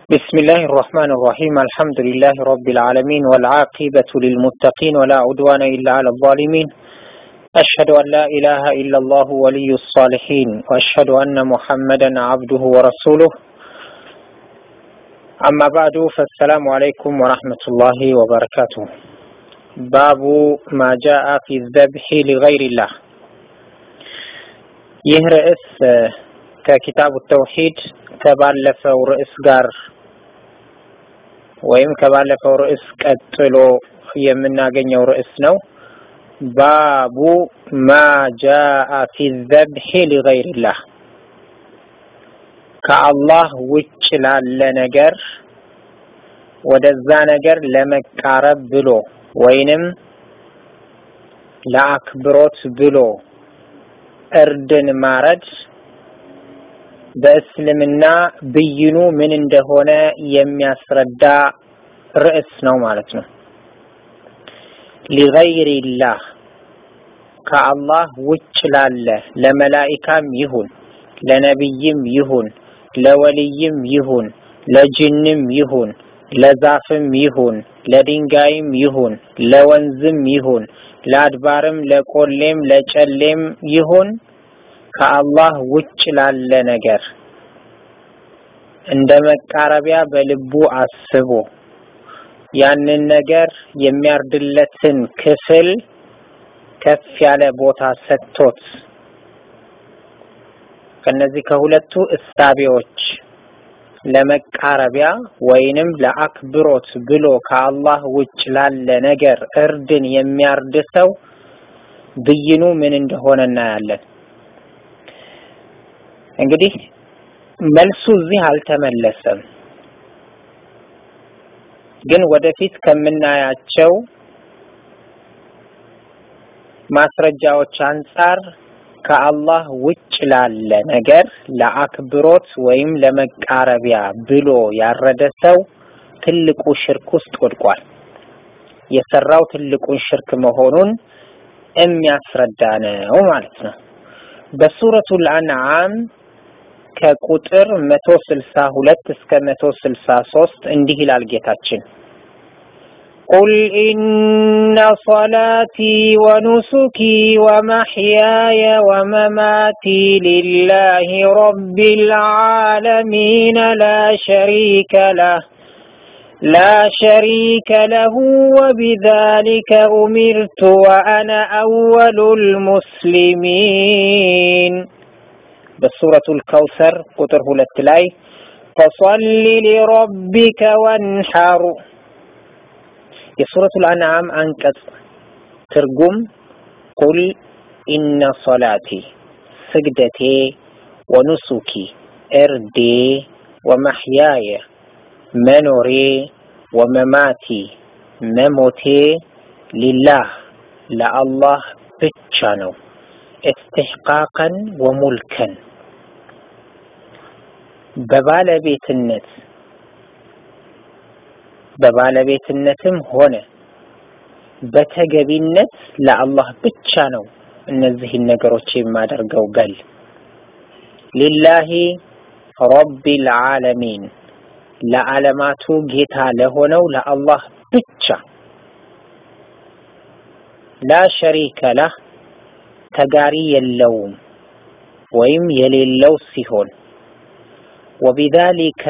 بسم الله الرحمن الرحيم الحمد لله رب العالمين والعاقبة للمتقين ولا عدوان إلا على الظالمين أشهد أن لا إله إلا الله ولي الصالحين وأشهد أن محمدا عبده ورسوله أما بعد فالسلام عليكم ورحمة الله وبركاته باب ما جاء في الذبح لغير الله ይህ ርዕስ ከኪታቡ ተውሂድ ከባለፈው ርዕስ ጋር ወይም ከባለፈው ርዕስ ቀጥሎ የምናገኘው ርዕስ ነው። ባቡ ማ ጃአ ፊ ዘብሒ ሊገይሪላህ ከአላህ ውጭ ላለ ነገር ወደዛ ነገር ለመቃረብ ብሎ ወይንም ለአክብሮት ብሎ እርድን ማረድ በእስልምና ብይኑ ምን እንደሆነ የሚያስረዳ ርዕስ ነው ማለት ነው። ሊገይሪላህ ከአላህ ውጭ ላለ ለመላኢካም ይሁን ለነቢይም ይሁን ለወልይም ይሁን ለጅንም ይሁን ለዛፍም ይሁን ለድንጋይም ይሁን ለወንዝም ይሁን ለአድባርም ለቆሌም ለጨሌም ይሁን ከአላህ ውጭ ላለ ነገር እንደ መቃረቢያ በልቡ አስቦ ያንን ነገር የሚያርድለትን ክፍል ከፍ ያለ ቦታ ሰጥቶት ከነዚህ ከሁለቱ እሳቤዎች ለመቃረቢያ ወይንም ለአክብሮት ብሎ ከአላህ ውጭ ላለ ነገር እርድን የሚያርድ ሰው ብይኑ ምን እንደሆነ እናያለን። እንግዲህ መልሱ እዚህ አልተመለሰም፣ ግን ወደፊት ከምናያቸው ማስረጃዎች አንጻር ከአላህ ውጭ ላለ ነገር ለአክብሮት ወይም ለመቃረቢያ ብሎ ያረደ ሰው ትልቁ ሽርክ ውስጥ ወድቋል። የሰራው ትልቁን ሽርክ መሆኑን የሚያስረዳ ነው ማለት ነው። በሱረቱል አንዓም ከቁጥር መቶ ስልሳ ሁለት እስከ መቶ ስልሳ ሶስት እንዲህ ይላል ጌታችን قل إن صلاتي ونسكي ومحياي ومماتي لله رب العالمين لا شريك له لا شريك له وبذلك أمرت وأنا أول المسلمين بسورة الكوثر قطر هلت لاي فصل لربك وانحر የሱረቱል አንዓም አንቀጽ ትርጉም ቁል ኢነ ሶላቲ ስግደቴ ወኑሱኪ እርዴ ወመሕያየ መኖሬ ወመማቲ መሞቴ ሊላህ ለአላህ ብቻ ነው። እስትሕቃቀን ወሙልከን በባለቤትነት በባለቤትነትም ሆነ በተገቢነት ለአላህ ብቻ ነው እነዚህን ነገሮች የማደርገው በል ሊላሂ ረቢል ዓለሚን ለዓለማቱ ጌታ ለሆነው ለአላህ ብቻ ላ ሸሪከ ለህ ተጋሪ የለውም ወይም የሌለው ሲሆን ወቢዛሊከ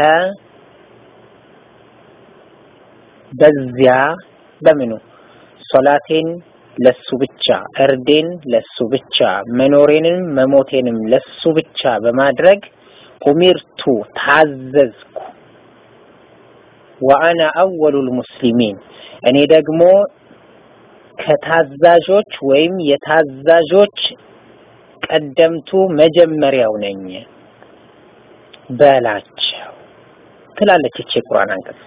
በዚያ በምኑ ሶላቴን ለሱ ብቻ እርዴን ለሱ ብቻ መኖሬንም መሞቴንም ለሱ ብቻ በማድረግ ኡሚርቱ ታዘዝኩ ወአና አወሉል ሙስሊሚን እኔ ደግሞ ከታዛዦች ወይም የታዛዦች ቀደምቱ መጀመሪያው ነኝ በላቸው ትላለች ይቺ ቁርአን አንቀጽ።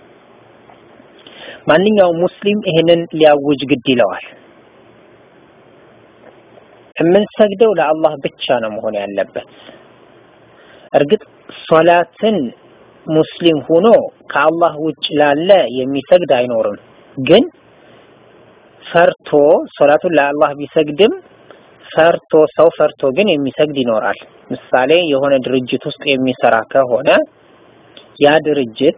ማንኛውም ሙስሊም ይሄንን ሊያውጅ ግድ ይለዋል። የምንሰግደው ለአላህ ብቻ ነው መሆን ያለበት። እርግጥ ሶላትን ሙስሊም ሆኖ ከአላህ ውጭ ላለ የሚሰግድ አይኖርም። ግን ፈርቶ ሶላቱን ለአላህ ቢሰግድም ፈርቶ ሰው ፈርቶ ግን የሚሰግድ ይኖራል። ምሳሌ የሆነ ድርጅት ውስጥ የሚሰራ ከሆነ ያ ድርጅት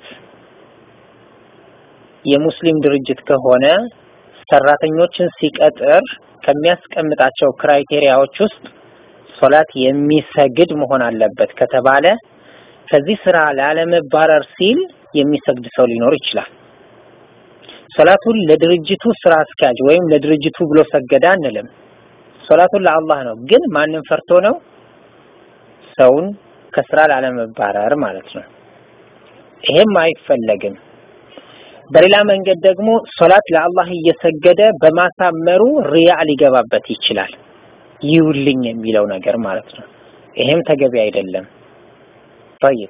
የሙስሊም ድርጅት ከሆነ ሰራተኞችን ሲቀጥር ከሚያስቀምጣቸው ክራይቴሪያዎች ውስጥ ሶላት የሚሰግድ መሆን አለበት ከተባለ ከዚህ ስራ ላለመባረር ሲል የሚሰግድ ሰው ሊኖር ይችላል። ሶላቱን ለድርጅቱ ስራ አስኪያጅ ወይም ለድርጅቱ ብሎ ሰገደ አንልም። ሶላቱን ለአላህ ነው። ግን ማንም ፈርቶ ነው? ሰውን ከስራ ላለመባረር ማለት ነው። ይሄም አይፈለግም። በሌላ መንገድ ደግሞ ሶላት ለአላህ እየሰገደ በማሳመሩ ሪያ ሊገባበት ይችላል። ይውልኝ የሚለው ነገር ማለት ነው። ይሄም ተገቢ አይደለም። طيب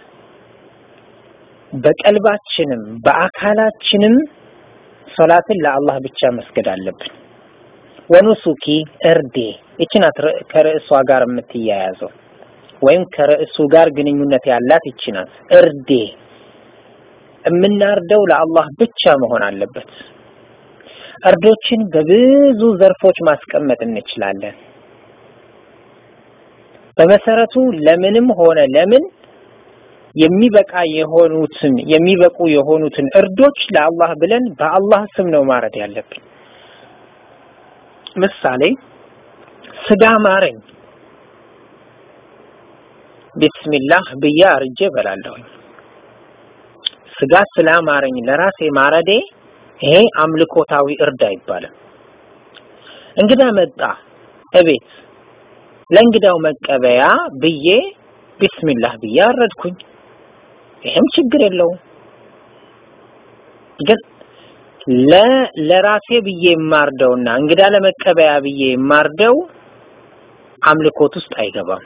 በቀልባችንም በአካላችንም ሶላትን ለአላህ ብቻ መስገድ አለብን። ወኑሱኪ እርዴ ይቺ ናት ከርዕሷ ጋር የምትያያዘው ወይም ከርዕሱ ጋር ግንኙነት ያላት ይቺ ናት። እርዴ የምናርደው ለአላህ ብቻ መሆን አለበት። እርዶችን በብዙ ዘርፎች ማስቀመጥ እንችላለን። በመሰረቱ ለምንም ሆነ ለምን የሚበቃ የሆኑትን የሚበቁ የሆኑትን እርዶች ለአላህ ብለን በአላህ ስም ነው ማረድ ያለብን። ምሳሌ ስጋ ማረኝ ቢስሚላህ ብዬ አርጄ እበላለሁኝ። ስጋ ስላማረኝ ለራሴ ማረዴ ይሄ አምልኮታዊ እርድ አይባልም። እንግዳ መጣ እቤት ለእንግዳው መቀበያ ብዬ ቢስሚላህ ብዬ አረድኩኝ። ይሄም ችግር የለውም። ግን ለ ለራሴ ብዬ የማርደውና እንግዳ ለመቀበያ ብዬ የማርደው አምልኮት ውስጥ አይገባም።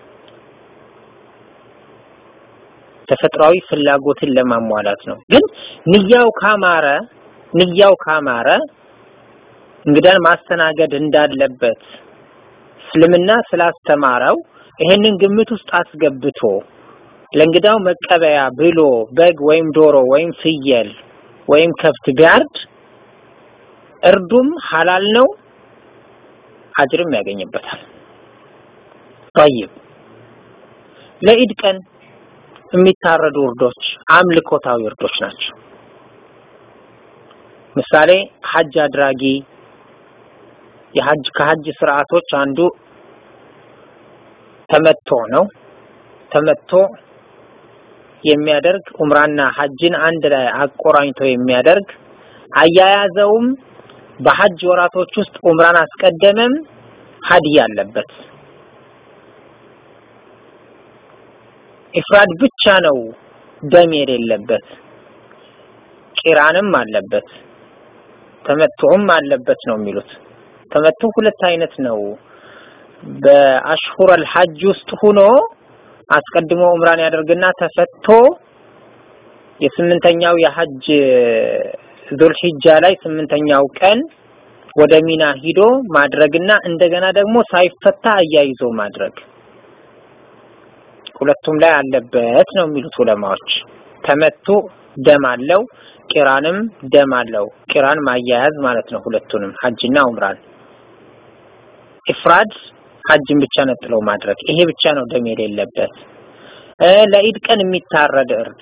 ተፈጥሯዊ ፍላጎትን ለማሟላት ነው። ግን ንያው ካማረ ንያው ካማረ እንግዳን ማስተናገድ እንዳለበት እስልምና ስላስተማረው ይሄንን ግምት ውስጥ አስገብቶ ለእንግዳው መቀበያ ብሎ በግ ወይም ዶሮ ወይም ፍየል ወይም ከብት ቢያርድ እርዱም ሐላል ነው፣ አጅርም ያገኝበታል። ጠይብ ለኢድ ቀን የሚታረዱ እርዶች አምልኮታዊ እርዶች ናቸው። ምሳሌ ሐጅ አድራጊ የሐጅ ከሐጅ ስርዓቶች አንዱ ተመቶ ነው። ተመቶ የሚያደርግ ኡምራና ሐጅን አንድ ላይ አቆራኝቶ የሚያደርግ አያያዘውም በሐጅ ወራቶች ውስጥ ኡምራን አስቀደመም ሀዲያ አለበት። ኢፍራድ ብቻ ነው ደም የሌለበት፣ ቂራንም አለበት፣ ተመቱዕም አለበት ነው የሚሉት። ተመቱ ሁለት አይነት ነው። በአሽሁረል ሐጅ ውስጥ ሆኖ አስቀድሞ ኡምራን ያደርግና ተፈቶ የስምንተኛው የሐጅ ዙልሂጃ ላይ ስምንተኛው ቀን ወደ ሚና ሂዶ ማድረግና እንደገና ደግሞ ሳይፈታ አያይዞ ማድረግ ሁለቱም ላይ አለበት ነው የሚሉት ዑለማዎች። ተመቱ ደም አለው፣ ቂራንም ደም አለው። ቂራን ማያያዝ ማለት ነው ሁለቱንም ሐጅና ኡምራን። ኢፍራድ ሐጅን ብቻ ነጥለው ማድረግ ይሄ ብቻ ነው ደም የሌለበት። ለኢድ ቀን የሚታረድ እርድ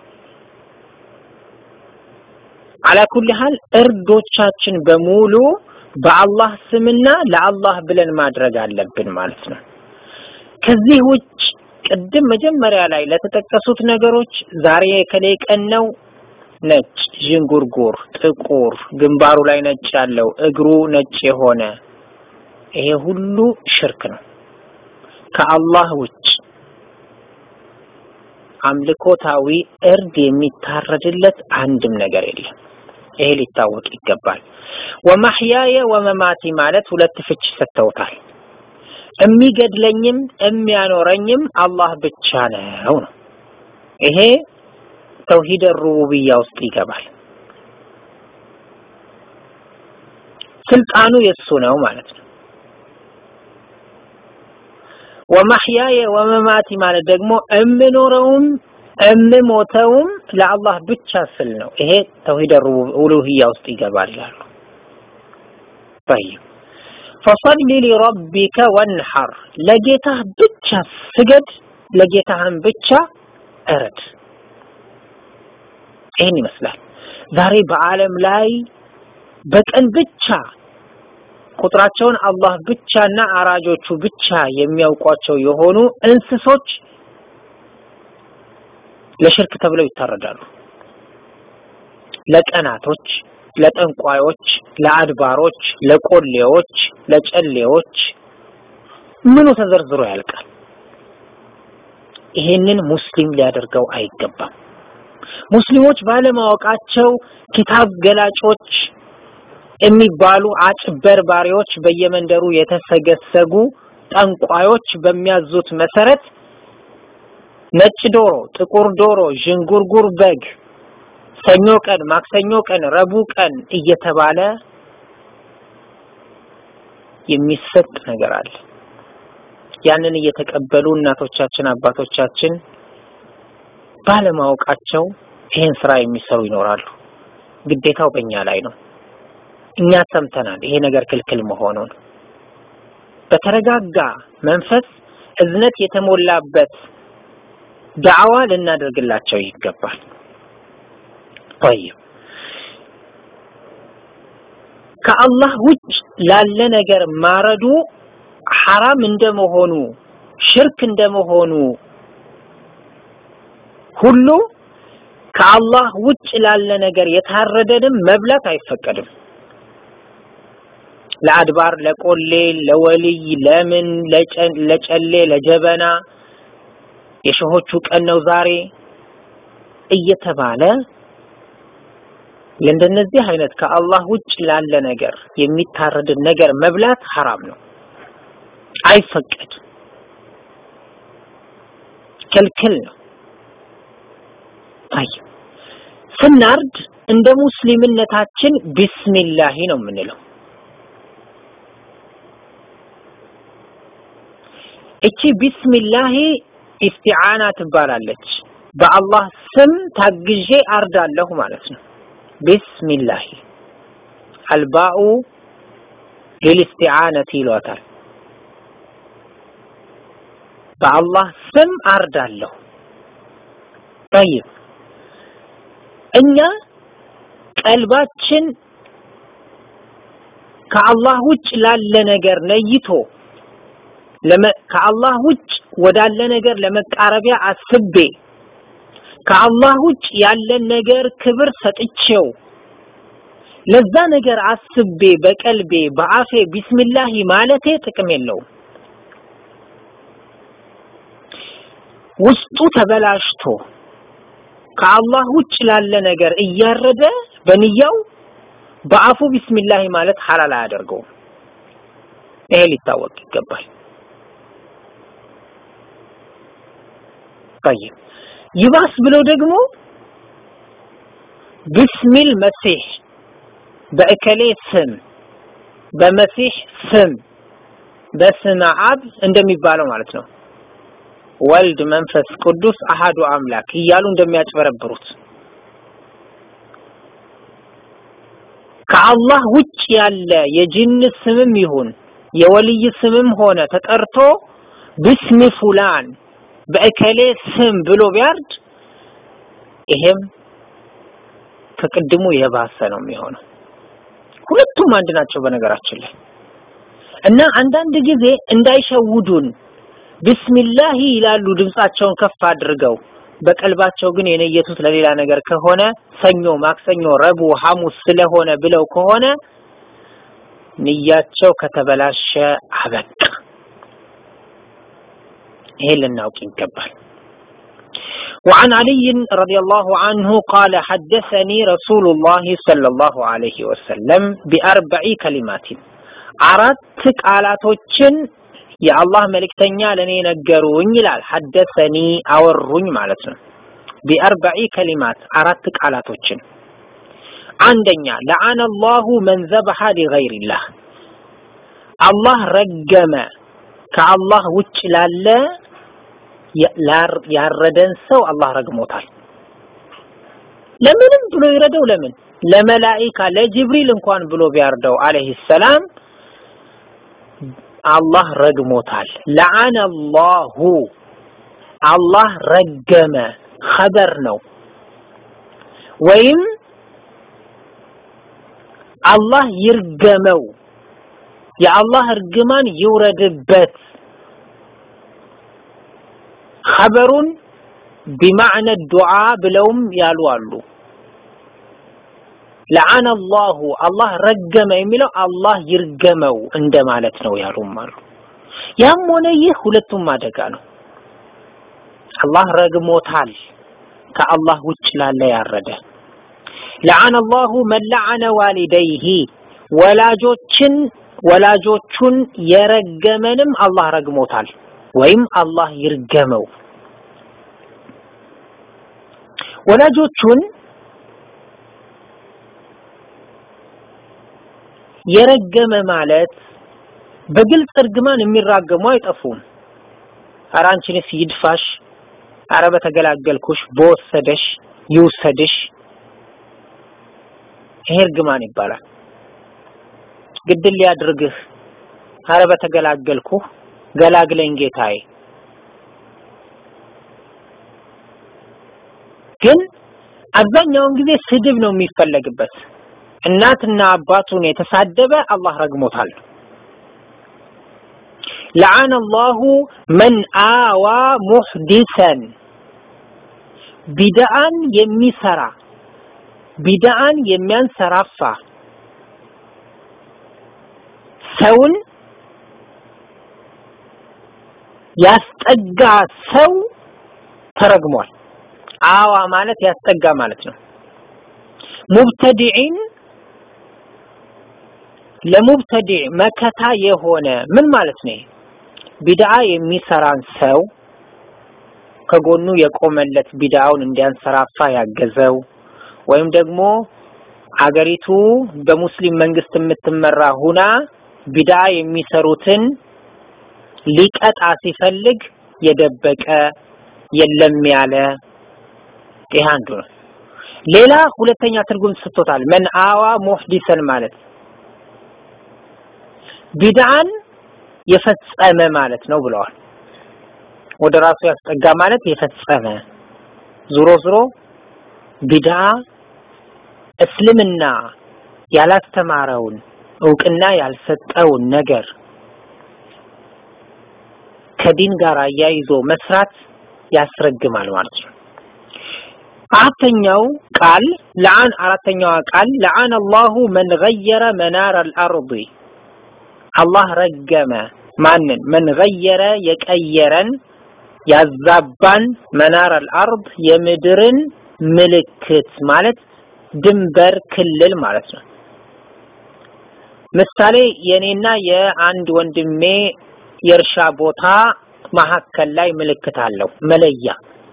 አላኩል ሀል እርዶቻችን በሙሉ በአላህ ስምና ለአላህ ብለን ማድረግ አለብን ማለት ነው። ከዚህ ውጭ ቅድም መጀመሪያ ላይ ለተጠቀሱት ነገሮች ዛሬ የከሌ ቀን ነው ነጭ ዥንጉርጉር፣ ጥቁር፣ ግንባሩ ላይ ነጭ ያለው እግሩ ነጭ የሆነ ይሄ ሁሉ ሽርክ ነው። ከአላህ ውጭ አምልኮታዊ እርድ የሚታረድለት አንድም ነገር የለም። ይሄ ሊታወቅ ይገባል። ወማህያየ ወመማቲ ማለት ሁለት ፍች ሰጥተውታል። የሚገድለኝም የሚያኖረኝም አላህ ብቻ ነው ነው። ይሄ ተውሂድ ሩቡብያ ውስጥ ይገባል። ስልጣኑ የሱ ነው ማለት ነው። ወማህያየ ወመማቲ ማለት ደግሞ እምኖረውም እምሞተውም ለአላህ ብቻ ስል ነው። ይሄ ተውሂድ ኡሉሂያ ውስጥ ይገባል ይላሉ። طيب فصل لربك وانحر ለጌታህ ብቻ ስገድ፣ ለጌታህም ብቻ እረድ። ይህን ይመስላል። ዛሬ በዓለም ላይ በቀን ብቻ ቁጥራቸውን አላህ ብቻና አራጆቹ ብቻ የሚያውቋቸው የሆኑ እንስሶች ለሽርክ ተብለው ይታረዳሉ። ለቀናቶች፣ ለጠንቋዮች፣ ለአድባሮች፣ ለቆሌዎች፣ ለጨሌዎች ምኑ ተዘርዝሮ ያልቃል። ይሄንን ሙስሊም ሊያደርገው አይገባም። ሙስሊሞች ባለማወቃቸው ኪታብ ገላጮች የሚባሉ አጭበርባሪዎች በየመንደሩ የተሰገሰጉ ጠንቋዮች በሚያዙት መሰረት ነጭ ዶሮ፣ ጥቁር ዶሮ፣ ዥንጉርጉር በግ ሰኞ ቀን፣ ማክሰኞ ቀን፣ ረቡዕ ቀን እየተባለ የሚሰጥ ነገር አለ። ያንን እየተቀበሉ እናቶቻችን አባቶቻችን ባለማወቃቸው ይህን ስራ የሚሰሩ ይኖራሉ። ግዴታው በእኛ ላይ ነው። እኛ ሰምተናል ይሄ ነገር ክልክል መሆኑን። በተረጋጋ መንፈስ እዝነት የተሞላበት ዳዕዋ ልናደርግላቸው ይገባል። ጠይብ ከአላህ ውጭ ላለ ነገር ማረዱ ሐራም እንደመሆኑ ሽርክ እንደመሆኑ ሁሉ ከአላህ ውጭ ላለ ነገር የታረደንም መብላት አይፈቀድም። ለአድባር፣ ለቆሌ፣ ለወልይ፣ ለምን፣ ለጨሌ፣ ለጀበና የሸሆቹ ቀን ነው ዛሬ እየተባለ ለእንደነዚህ አይነት ከአላህ ውጭ ላለ ነገር የሚታረድን ነገር መብላት ሐራም ነው፣ አይፈቀድ፣ ክልክል ነው። አይ ስናርድ እንደ ሙስሊምነታችን ቢስሚላሂ ነው የምንለው። እቺ ቢስሚላሂ ኢስቲዓና ትባላለች። በአላህ ስም ታግዤ አርዳለሁ ማለት ነው። ቢስሚላሂ አልባኡ ሊልስቲዓነት ይሏታል። በአላህ ስም አርዳለሁ። ጠይብ እኛ ቀልባችን ከአላህ ውጭ ላለ ነገር ነይቶ ከአላህ ውጭ ወዳለ ነገር ለመቃረቢያ አስቤ ከአላህ ውጭ ያለን ነገር ክብር ሰጥቼው ለዛ ነገር አስቤ በቀልቤ በአፌ ቢስሚላሂ ማለቴ ጥቅም የለውም። ውስጡ ተበላሽቶ ከአላህ ውጭ ላለ ነገር እያረደ በንያው በአፉ ቢስሚላሂ ማለት ሐላል አያደርገውም። ይሄ ሊታወቅ ይገባል። ጠይብ ይባስ ብሎ ደግሞ ቢስሚል መሲህ በእከሌ ስም በመሲህ ስም በስመ አብ እንደሚባለው ማለት ነው። ወልድ መንፈስ ቅዱስ አሃዱ አምላክ እያሉ እንደሚያጭበረብሩት ከአላህ ውጭ ያለ የጅን ስምም ይሁን የወልይ ስምም ሆነ ተጠርቶ ብስሚ ፉላን በእከሌ ስም ብሎ ቢያርድ ይሄም ከቅድሙ የባሰ ነው የሚሆነው። ሁለቱም አንድ ናቸው በነገራችን ላይ እና አንዳንድ ጊዜ እንዳይሸውዱን ቢስሚላሂ ይላሉ ድምጻቸውን ከፍ አድርገው በቀልባቸው ግን የነየቱት ለሌላ ነገር ከሆነ ሰኞ፣ ማክሰኞ፣ ረቡዕ፣ ሐሙስ ስለሆነ ብለው ከሆነ ንያቸው ከተበላሸ አበቃ። ይሄ ልናውቅ ይገባል። وعن علي رضي الله عنه قال حدثني رسول الله صلى الله عليه وسلم بأربع كلمات አራት ቃላቶችን የአላህ መልእክተኛ ለኔ ነገሩኝ ይላል። ሐደሰኒ አወሩኝ ማለት ነው። ቢአርበዒ ከሊማት አራት ቃላቶችን አንደኛ ለዓነ አላሁ መን ዘበሐ ሊገይሪላህ አላህ ረገመ ከአላህ ውጭ ላለ ያረደን ሰው አላህ ረግሞታል። ለምንም ብሎ ይረደው ለምን ለመላኢካ ለጅብሪል እንኳን ብሎ ቢያርደው አለይሂ ሰላም አላህ ረግሞታል። ለዓነ አላሁ አላህ ረገመ ኸበር ነው። ወይም አላህ ይርገመው የአላህ እርግማን ይውረድበት ኸበሩን ቢማዕነ ዱዓ ብለውም ያሉ አሉ። ለዓነ አላሁ አላህ ረገመ የሚለው አላህ ይርገመው እንደማለት ነው ያሉም አሉ። ያም ሆነ ይህ ሁለቱም አደጋ ነው። አላህ ረግሞታል ከአላህ ውጭ ላለ ያረደ። ለዓነ አላሁ መን ለዓነ ዋሊደይሂ ወላጆችን ወላጆቹን የረገመንም አላህ ረግሞታል ወይም አላህ ይርገመው። ወላጆቹን የረገመ ማለት በግልጽ እርግማን የሚራገሙ አይጠፉም። ኧረ አንቺንስ ይድፋሽ፣ ኧረ በተገላገልኩሽ፣ በወሰደሽ ይውሰድሽ። ይሄ እርግማን ይባላል። ግድል ሊያድርግህ፣ ኧረ በተገላገልኩህ፣ ገላግለኝ ጌታዬ። ግን አብዛኛውን ጊዜ ስድብ ነው የሚፈለግበት። እናትና አባቱን የተሳደበ አላህ ረግሞታል። ለዓነ አላሁ መን አዋ ሙሕዲሰን ቢድዓን የሚሰራ ቢድዓን የሚያንሰራፋ ሰውን ያስጠጋ ሰው ተረግሟል። አዋ ማለት ያስጠጋ ማለት ነው። ሙብተዲዒን ለሙብተዲዕ መከታ የሆነ ምን ማለት ነው? ቢድዓ የሚሰራን ሰው ከጎኑ የቆመለት ቢድዓውን እንዲያንሰራፋ ያገዘው ወይም ደግሞ አገሪቱ በሙስሊም መንግስት የምትመራ ሁና ቢድዓ የሚሰሩትን ሊቀጣ ሲፈልግ የደበቀ የለም ያለ ይህ አንዱ ነው። ሌላ ሁለተኛ ትርጉም ሰጥቶታል። መን አዋ ሙሕዲሰን ማለት ቢድዓን የፈጸመ ማለት ነው ብለዋል። ወደ ራሱ ያስጠጋ ማለት የፈጸመ ዙሮ ዙሮ ቢድዓ እስልምና ያላስተማረውን እውቅና ያልሰጠውን ነገር ከዲን ጋር አያይዞ መስራት ያስረግማል ማለት ነው። አራተኛው ቃል ለዓን አራተኛዋ ቃል ለዓነ አላሁ መን ገየረ መናር አልአርድ አላህ ረገመ ማንን? መን ገየረ የቀየረን ያዛባን መናር አልአርድ የምድርን ምልክት ማለት ድንበር ክልል ማለት ነው። ምሳሌ የኔና የአንድ ወንድሜ የእርሻ ቦታ መሀከል ላይ ምልክት አለው መለያ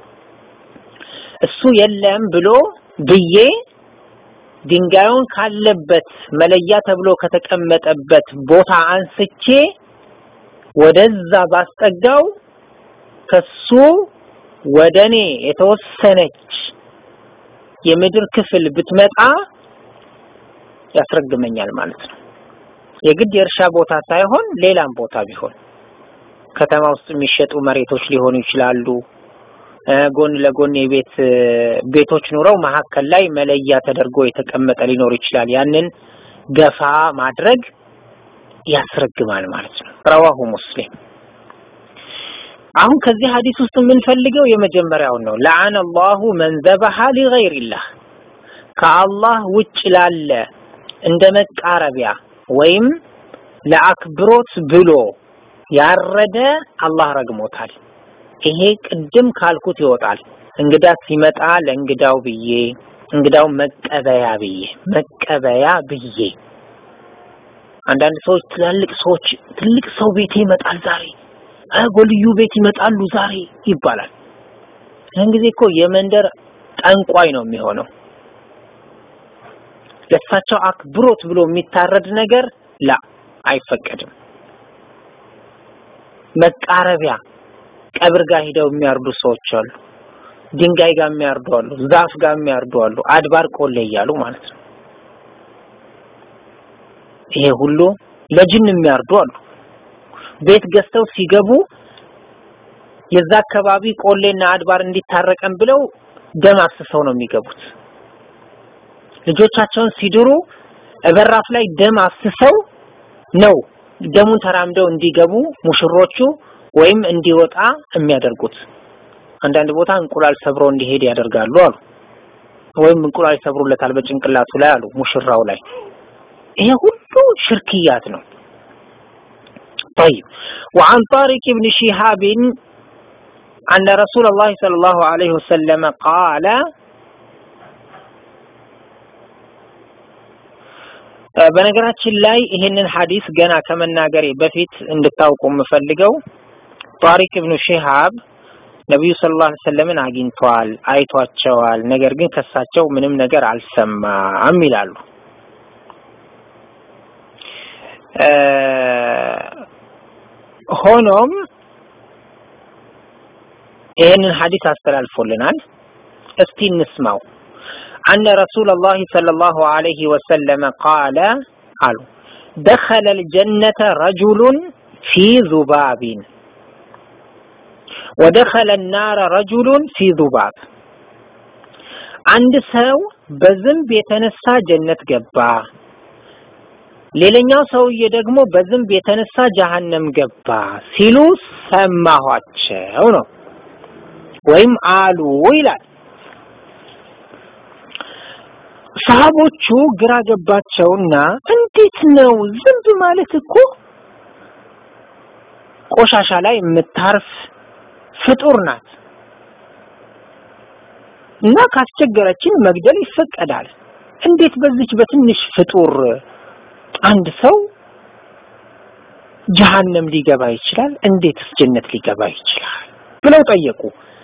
እሱ የለም ብሎ ብዬ ድንጋዩን ካለበት መለያ ተብሎ ከተቀመጠበት ቦታ አንስቼ ወደዛ ባስጠጋው ከሱ ወደ እኔ የተወሰነች የምድር ክፍል ብትመጣ ያስረግመኛል ማለት ነው። የግድ የእርሻ ቦታ ሳይሆን ሌላም ቦታ ቢሆን ከተማ ውስጥ የሚሸጡ መሬቶች ሊሆኑ ይችላሉ። ጎን ለጎን የቤት ቤቶች ኑረው መሀከል ላይ መለያ ተደርጎ የተቀመጠ ሊኖር ይችላል። ያንን ገፋ ማድረግ ያስረግማል ማለት ነው። ረዋሁ ሙስሊም። አሁን ከዚህ ሀዲስ ውስጥ የምንፈልገው የመጀመሪያውን ነው። ለዓነ አላሁ መን ዘበሐ ሊገይሪላህ ከአላህ ውጭ ላለ እንደ መቃረቢያ ወይም ለአክብሮት ብሎ ያረደ አላህ ረግሞታል። ይሄ ቅድም ካልኩት ይወጣል። እንግዳ ሲመጣ ለእንግዳው ብዬ እንግዳው መቀበያ ብዬ መቀበያ ብዬ አንዳንድ ሰዎች ትላልቅ ሰዎች ትልቅ ሰው ቤቴ ይመጣል ዛሬ ጎልዩ ቤት ይመጣሉ ዛሬ ይባላል። ይህን ጊዜ እኮ የመንደር ጠንቋይ ነው የሚሆነው። ለእሳቸው አክብሮት ብሎ የሚታረድ ነገር ላ አይፈቀድም። መቃረቢያ ቀብር ጋር ሂደው የሚያርዱ ሰዎች አሉ። ድንጋይ ጋር የሚያርዱ አሉ። ዛፍ ጋር የሚያርዱ አሉ። አድባር ቆሌ እያሉ ማለት ነው። ይሄ ሁሉ ለጅን የሚያርዱ አሉ። ቤት ገዝተው ሲገቡ የዛ አካባቢ ቆሌና አድባር እንዲታረቀን ብለው ደም አፍስሰው ነው የሚገቡት። ልጆቻቸውን ሲድሩ በራፍ ላይ ደም አፍስሰው ነው ደሙን ተራምደው እንዲገቡ ሙሽሮቹ ወይም እንዲወጣ የሚያደርጉት። አንዳንድ ቦታ እንቁላል ሰብሮ እንዲሄድ ያደርጋሉ አሉ። ወይም እንቁላል ይሰብሩለታል በጭንቅላቱ ላይ አሉ ሙሽራው ላይ። ይሄ ሁሉ ሽርክያት ነው። طيب وعن طارق بن شهاب أن رسول الله صلى الله عليه وسلم قال በነገራችን ላይ ይህንን ሐዲስ ገና ከመናገሬ በፊት እንድታውቁ የምፈልገው ጣሪቅ ኢብኑ ሺሃብ ነቢዩ ሰለላሁ ዐለይሂ ወሰለምን አግኝተዋል፣ አይቷቸዋል። ነገር ግን ከሳቸው ምንም ነገር አልሰማም ይላሉ። ሆኖም ይህንን ሐዲስ አስተላልፎልናል። እስቲ እንስማው። أن رسول الله صلى الله عليه وسلم قال قالوا دخل الجنة رجل في ذباب ودخل النار رجل في ذباب አንድ ሰው በዝንብ የተነሳ ጀነት ገባ፣ ሌላኛው ሰውዬ ደግሞ በዝንብ የተነሳ ጀሃነም ገባ ሲሉ ሰማኋቸው ነው ወይም አሉ ይላል። ሰሃቦቹ ግራ ገባቸውና እንዴት ነው ዝንብ ማለት እኮ ቆሻሻ ላይ የምታርፍ ፍጡር ናት እና ካስቸገረችን መግደል ይፈቀዳል። እንዴት በዚች በትንሽ ፍጡር አንድ ሰው ጀሃነም ሊገባ ይችላል? እንዴትስ ጀነት ሊገባ ይችላል? ብለው ጠየቁ።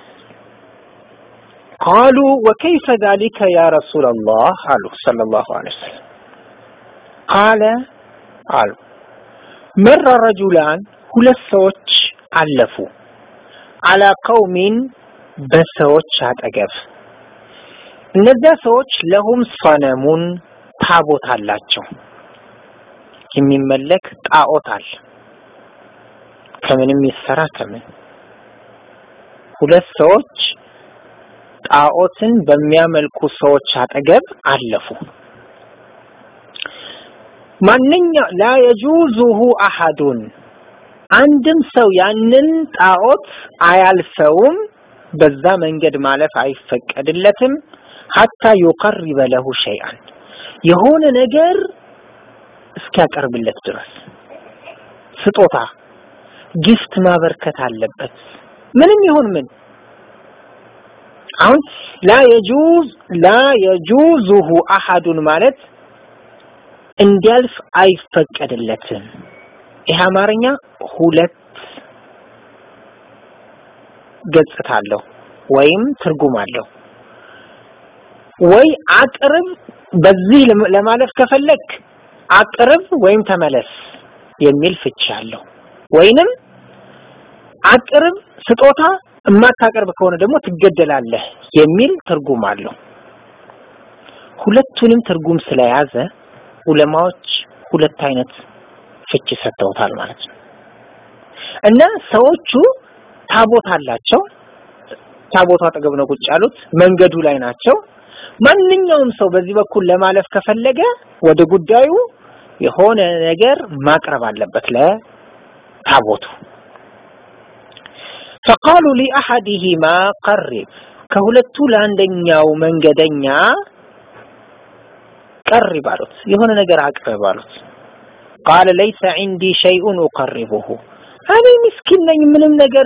ቃሉ ወከይፈ ዛሊከ ያ ረሱላላህ አሉ ሰለላሁ ዐለይሂ ወሰለም ቃለ አሉ መራ ረጁላን ሁለት ሰዎች አለፉ አላ ቀውሚን በሰዎች አጠገብ እነዚያ ሰዎች ለሁም ሰነሙን ታቦት አላቸው የሚመለክ ጣዖት አለ ከምንም ይሰራ ከምን ሁለት ሰዎች ጣዖትን በሚያመልኩ ሰዎች አጠገብ አለፉ። ማንኛ ላ የጁዙሁ አሐዱን አንድም ሰው ያንን ጣዖት አያልፈውም፣ በዛ መንገድ ማለፍ አይፈቀድለትም። ሐታ ዩቀርበ ለሁ ሸይአን የሆነ ነገር እስኪያቀርብለት ድረስ ስጦታ ጊፍት ማበርከት አለበት። ምንም ይሁን ምን አሁን ላ የጁዝ ላ የጁዙሁ አሐዱን ማለት እንዲያልፍ አይፈቀድለትም። ይህ አማርኛ ሁለት ገጽታ አለው ወይም ትርጉም አለው። ወይ አቅርብ፣ በዚህ ለማለፍ ከፈለክ አቅርብ ወይም ተመለስ የሚል ፍቺ አለው። ወይንም አቅርብ ስጦታ የማታቀርብ ከሆነ ደግሞ ትገደላለህ የሚል ትርጉም አለው። ሁለቱንም ትርጉም ስለያዘ ዑለማዎች ሁለት አይነት ፍቺ ሰጥተውታል ማለት ነው። እና ሰዎቹ ታቦት አላቸው። ታቦቱ አጠገብ ነው ቁጭ ያሉት፣ መንገዱ ላይ ናቸው። ማንኛውም ሰው በዚህ በኩል ለማለፍ ከፈለገ ወደ ጉዳዩ የሆነ ነገር ማቅረብ አለበት ለታቦቱ። ፈቃሉ ሊአሐዲሂማ ቀሪብ ከሁለቱ ለአንደኛው መንገደኛ ቀሪብ አሉት፣ የሆነ ነገር አቅርብ አሉት። ቃለ ለይሰ ዒንዲ ሸይኡን ኡቀሪቡሁ እኔ ምስኪን ነኝ፣ ምንም ነገር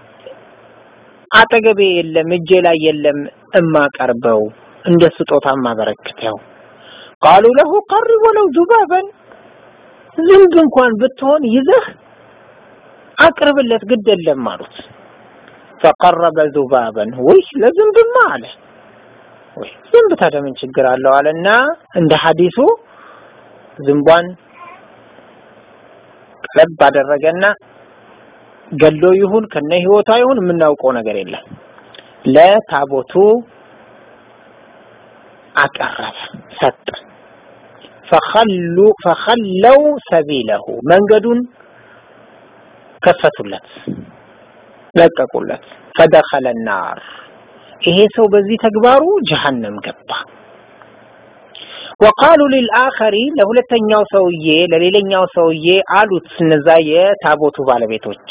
አጠገቤ የለም፣ እጄ ላይ የለም እማቀርበው እንደ ስጦታ ማበረክተው። ቃሉ ለሁ ቀሪብ ወለው ዙባበን ዝንብ እንኳን ብትሆን ይዘህ አቅርብለት ግድ የለም አሉት። ፈቀረበ ዙባበን ወይ ለዝንብማ አለ ወይ ዝንብ ታዲያ ምን ችግር አለው አለና እንደ ሐዲሱ ዝንቧን ቀለብ አደረገና ገሎ ይሁን ከነ ህይወቷ ይሁን የምናውቀው ነገር የለም ለታቦቱ አቀረበ ሰጠ ፈኸሉ ፈኸለው ሰቢለሁ መንገዱን ከፈቱለት ለቀቁለት ፈደኸለ ናር ይሄ ሰው በዚህ ተግባሩ ጀሀነም ገባ ወቃሉ ሊልአኸሪ ለሁለተኛው ሰውዬ ለሌላኛው ሰውዬ አሉት እነዛ የታቦቱ ባለቤቶች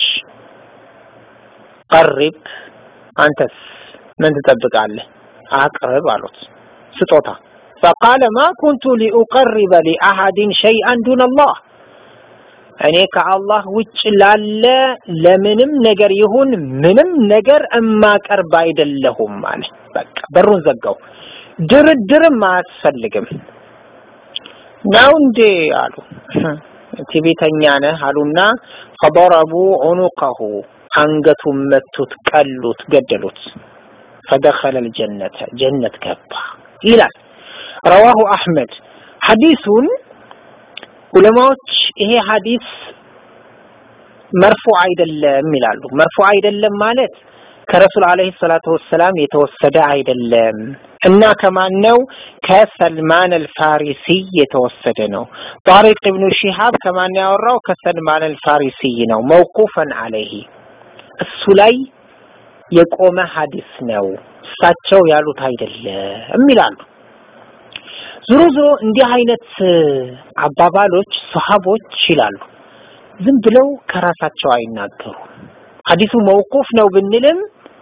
ቀሪብ አንተስ ምን ትጠብቃለህ አቅርብ አሉት ስጦታ ፈቃለ ማ ኩንቱ ሊኡቀሪበ ሊአሐድን ሸይአን ዱን አላህ እኔ ከአላህ ውጭ ላለ ለምንም ነገር ይሁን ምንም ነገር እማቀርብ አይደለሁም አለ በቃ በሩን ዘጋው ድርድርም አያስፈልግም ነው እንዴ አሉ ትዕቢተኛ ነህ አሉና ፈضረቡ ዑኑቀሁ አንገቱን መቱት ቀሉት ገደሉት ፈደኸለ ልጀነተ ጀነት ገባ ይላል ረዋሁ አሕመድ ሐዲሱን ዑለማዎች ይሄ ሐዲስ መርፉ አይደለም ይላሉ መርፉ አይደለም ማለት ከረሱል አለይሂ ሰላቱ ወሰላም የተወሰደ አይደለም እና ከማን ነው ከሰልማን አልፋሪሲ የተወሰደ ነው ጣሪቅ ኢብኑ ሺሃብ ከማን ያወራው ከሰልማን አልፋሪሲ ነው መውቁፈን አለይሂ እሱ ላይ የቆመ ሐዲስ ነው እሳቸው ያሉት አይደለም ይላሉ ዞሮ ዞሮ እንዲህ አይነት አባባሎች ሰሃቦች ይላሉ ዝም ብለው ከራሳቸው አይናገሩ ሐዲሱ መውቁፍ ነው ብንልም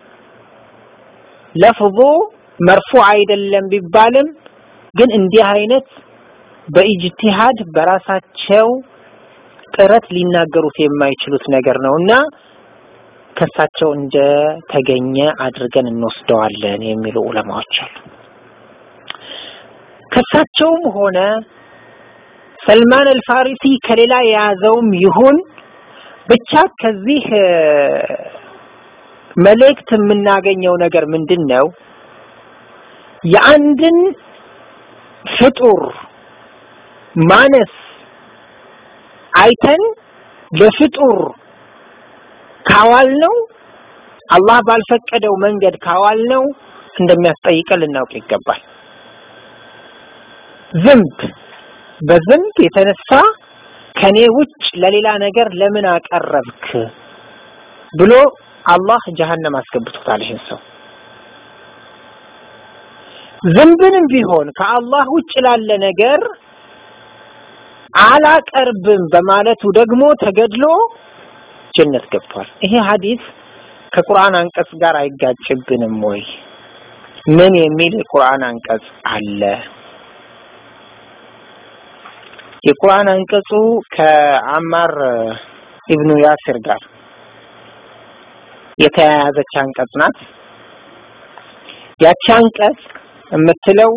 ለፍዙ መርፉ አይደለም ቢባልም ግን እንዲህ አይነት በኢጅቲሃድ በራሳቸው ጥረት ሊናገሩት የማይችሉት ነገር ነውና ከሳቸው እንደ ተገኘ አድርገን እንወስደዋለን የሚሉ ዑለማዎች አሉ። ከሳቸውም ሆነ ሰልማን አልፋሪሲ ከሌላ የያዘውም ይሁን ብቻ ከዚህ መልእክት የምናገኘው ነገር ምንድን ነው? የአንድን ፍጡር ማነስ አይተን ለፍጡር ካዋል ነው አላህ ባልፈቀደው መንገድ ካዋል ነው እንደሚያስጠይቀን ልናውቅ ይገባል። ዝንብ በዝንብ የተነሳ ከኔ ውጭ ለሌላ ነገር ለምን አቀረብክ ብሎ አላህ ጀሀነም አስገብቶታል ይህን ሰው። ዝንብንም ቢሆን ከአላህ ውጭ ላለ ነገር አላቀርብም በማለቱ ደግሞ ተገድሎ ጀነት ገብቷል። ይሄ ሐዲስ ከቁርአን አንቀጽ ጋር አይጋጭብንም ወይ? ምን የሚል የቁርአን አንቀጽ አለ? የቁርአን አንቀጹ ከአማር ኢብኑ ያሲር ጋር የተያያዘች አንቀጽ ናት። ያቺ አንቀጽ የምትለው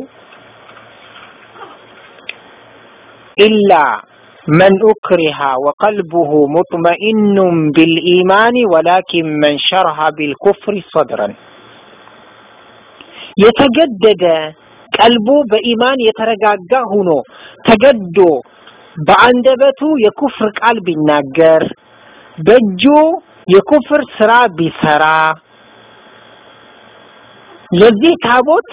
ኢላ መን ኡክሪሃ ወቀልቡሁ ሙጥመኢኑን ቢልኢማን ወላኪን መን ሸርሃ ቢልኩፍሪ ሰድረን የተገደደ ቀልቡ በኢማን የተረጋጋ ሁኖ ተገዶ በአንደበቱ የኩፍር ቃል ቢናገር በእጁ የኩፍር ስራ ቢሰራ ለዚህ ታቦት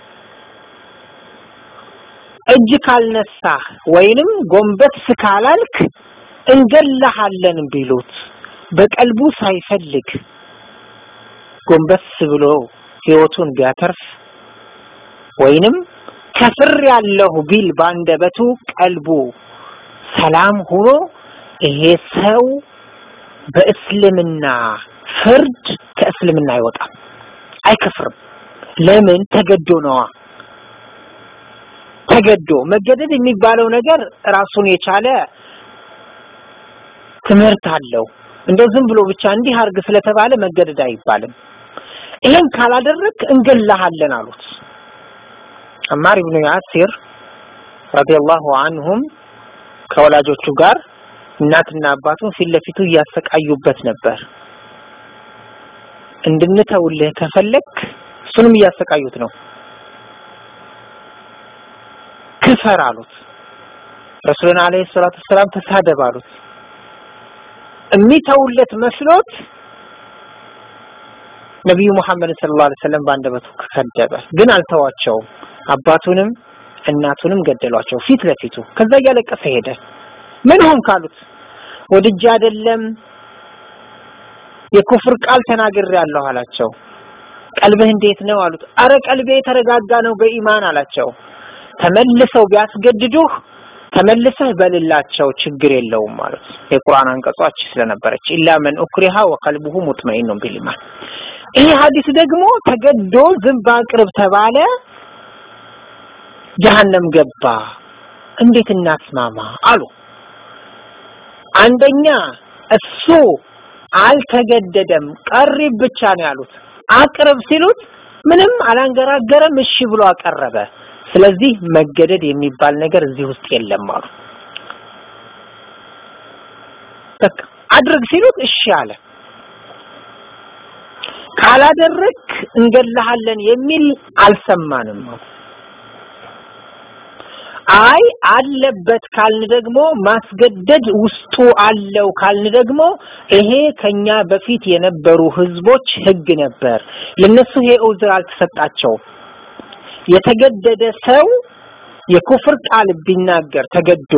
እጅ ካልነሳህ ወይንም ጎንበስ ካላልክ እንገላሃለን ቢሉት በቀልቡ ሳይፈልግ ጎንበስ ብሎ ህይወቱን ቢያተርፍ ወይንም ከፍር ያለሁ ቢል ባንደበቱ ቀልቡ ሰላም ሆኖ ይሄ ሰው በእስልምና ፍርድ ከእስልምና አይወጣም፣ አይከፍርም። ለምን? ተገዶ ነዋ። ተገዶ መገደድ የሚባለው ነገር ራሱን የቻለ ትምህርት አለው። እንደው ዝም ብሎ ብቻ እንዲህ አርግ ስለተባለ መገደድ አይባልም። ይሄን ካላደረግ እንገላሃለን አሉት። አማር ኢብኑ ያሲር ረዲየላሁ አንሁም ከወላጆቹ ጋር እናትና አባቱን ፊት ለፊቱ እያሰቃዩበት ነበር። እንድንተውልህ ከፈለክ እሱንም እያሰቃዩት ነው። ክፈር አሉት። ረሱልን አለይሂ ሰላቱ ሰላም ተሳደብ አሉት። የሚተውለት መስሎት ነቢዩ ሙሐመድን ሰለላሁ ዐለይሂ ወሰለም በአንደበቱ ሰደበ፣ ግን አልተዋቸውም። አባቱንም እናቱንም ገደሏቸው ፊት ለፊቱ። ከዛ እያለቀሰ ሄደ። ምን ሆን ካሉት ወድጄ አይደለም የኩፍር ቃል ተናግሬያለሁ አላቸው። ቀልብህ እንዴት ነው አሉት። አረ ቀልቤ የተረጋጋ ነው በኢማን አላቸው። ተመልሰው ቢያስገድዱህ ተመልሰህ በልላቸው ችግር የለውም ማለት ነው። የቁርአን አንቀጾች ስለነበረች ኢላ መን ኡክሪሃ ወቀልቡሁ ሙጥመኢኑን ቢልኢማን። ይሄ ሐዲስ ደግሞ ተገዶ ዝንብ አቅርብ ተባለ፣ ጀሀነም ገባ። እንዴት እናስማማ አሉ። አንደኛ እሱ አልተገደደም፣ ቀሪብ ብቻ ነው ያሉት። አቅርብ ሲሉት ምንም አላንገራገረም፣ እሺ ብሎ አቀረበ። ስለዚህ መገደድ የሚባል ነገር እዚህ ውስጥ የለም አሉ። በቃ አድርግ ሲሉት እሺ አለ። ካላደረክ እንገልሃለን የሚል አልሰማንም። አይ አለበት ካልን ደግሞ ማስገደድ ውስጡ አለው ካልን ደግሞ ይሄ ከኛ በፊት የነበሩ ህዝቦች ህግ ነበር። ለነሱ ይሄ ዑዝር አልተሰጣቸውም። የተገደደ ሰው የኩፍር ቃል ቢናገር ተገዶ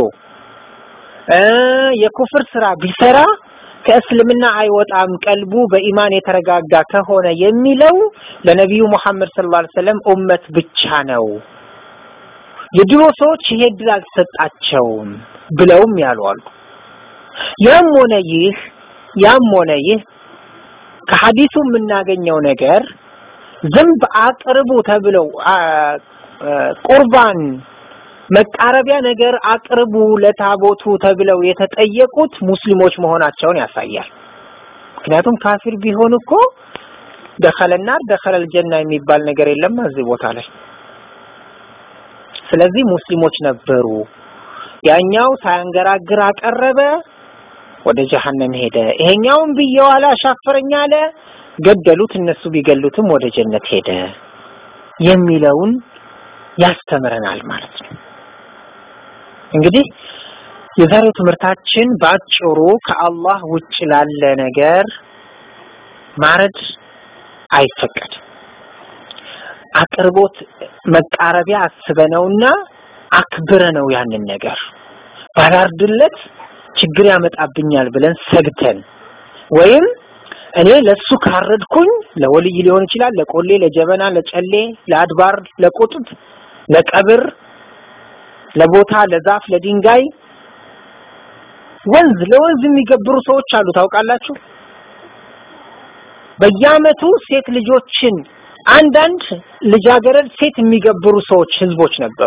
የኩፍር ስራ ቢሰራ ከእስልምና አይወጣም ቀልቡ በኢማን የተረጋጋ ከሆነ የሚለው ለነቢዩ ሙሐመድ ሰለላሁ ዐለይሂ ወሰለም ኡመት ብቻ ነው። የድሮ ሰዎች ይሄ እድል አልተሰጣቸውም ብለውም ያሉ አሉ። ያም ሆነ ይህ ያም ሆነ ይህ ከሐዲሱ የምናገኘው ነገር ዝንብ አቅርቡ ተብለው ቁርባን መቃረቢያ ነገር አቅርቡ ለታቦቱ ተብለው የተጠየቁት ሙስሊሞች መሆናቸውን ያሳያል። ምክንያቱም ካፊር ቢሆን እኮ ደኸለና ደኸለል ጀና የሚባል ነገር የለም እዚህ ቦታ ላይ። ስለዚህ ሙስሊሞች ነበሩ። ያኛው ሳያንገራግር አቀረበ፣ ወደ ጀሀነም ሄደ። ይሄኛውን ብየዋለ አሻፈረኝ አለ፣ ገደሉት። እነሱ ቢገሉትም ወደ ጀነት ሄደ የሚለውን ያስተምረናል ማለት ነው። እንግዲህ የዛሬው ትምህርታችን በአጭሩ ከአላህ ውጭ ላለ ነገር ማረድ አይፈቀድም። አቅርቦት መቃረቢያ አስበነውና አክብረነው ያንን ነገር ባላርድለት ችግር ያመጣብኛል ብለን ሰግተን ወይም እኔ ለሱ ካረድኩኝ ለወልይ ሊሆን ይችላል፣ ለቆሌ፣ ለጀበና፣ ለጨሌ፣ ለአድባር፣ ለቁጥብ፣ ለቀብር፣ ለቦታ፣ ለዛፍ፣ ለድንጋይ፣ ወንዝ ለወንዝ የሚገብሩ ሰዎች አሉ። ታውቃላችሁ? በየአመቱ ሴት ልጆችን አንዳንድ ልጃገረድ ሴት የሚገብሩ ሰዎች ህዝቦች ነበሩ።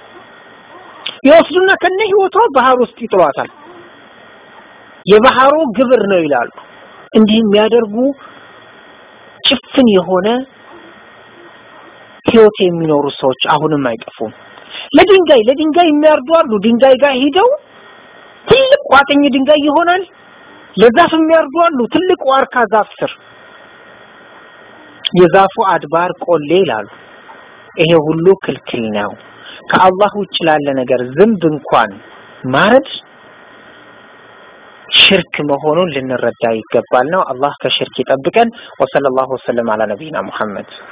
ይወስዱና ከነ ህይወቷ ባህር ውስጥ ይጥሏታል። የባህሩ ግብር ነው ይላሉ። እንዲህ የሚያደርጉ ጭፍን የሆነ ህይወት የሚኖሩ ሰዎች አሁንም አይጠፉም። ለድንጋይ ለድንጋይ የሚያርዱ አሉ። ድንጋይ ጋር ሂደው ትልቅ ቋጥኝ ድንጋይ ይሆናል። ለዛፍ የሚያርዱ አሉ። ትልቅ ዋርካ ዛፍ ስር የዛፉ አድባር ቆሌ ይላሉ። ይሄ ሁሉ ክልክል ነው። ከአላህ ውጭ ላለ ነገር ዝንብ እንኳን ማረድ ሽርክ መሆኑን ልንረዳ ይገባል ነው። አላህ ከሽርክ ይጠብቀን። ወሰለላሁ ወሰለም አላ ነቢይና ሙሐመድ